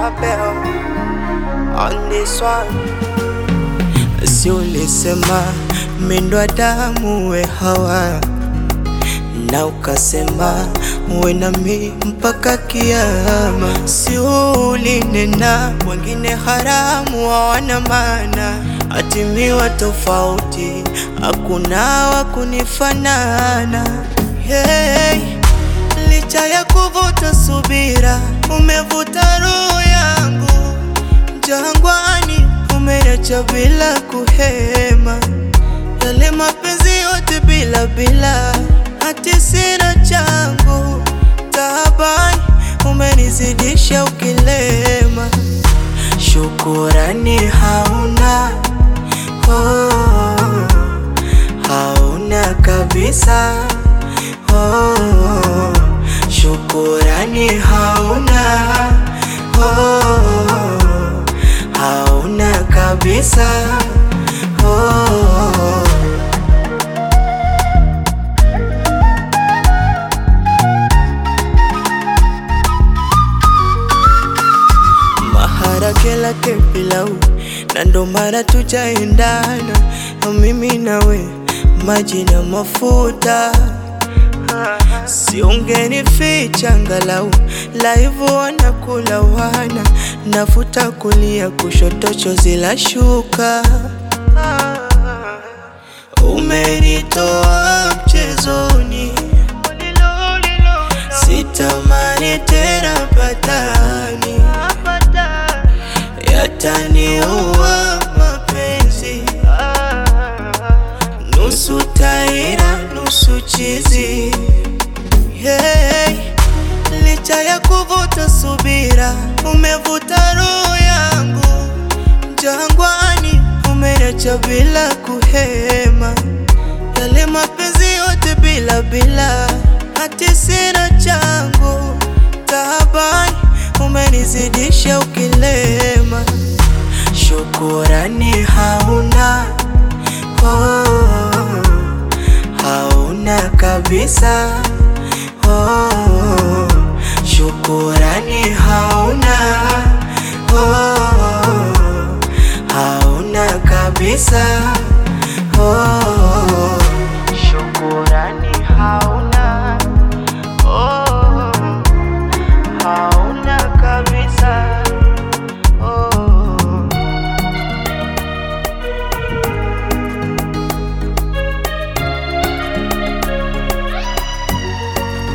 Abel on this one. Si ulisema mindwa damu we Hawa, na ukasema uwe nami mpaka kiama. Si ulinena wengine haramu hawana maana, atimiwa tofauti, hakuna wa kunifanana. Hey, licha ya kuvuta subira, umevuta roho yangu jangwani, umeacha bila kuhema, yale mapenzi yote bila bila, hati sina changu taabani, umenizidisha ukilema, shukurani hauna oh, hauna kabisa oh, shukurani hauna oh, hauna kabisa oh. Maharage lake pilau na ndo maana tujaendana mimi nawe maji na mafuta siungenificha angalau laivu wanakula wana nafuta kulia kushoto chozi la shuka umenitoa mchezoni sitamani tena patani yataniua mapenzi nusu taira nusu chizi hey, licha ya kuvuta subira umevuta roho yangu jangwani umeacha bila kuhema yale mapenzi yote bila bila hati sina changu taabani umenizidisha ukilema shukurani hauna oh, hauna kabisa oh, shukurani hauna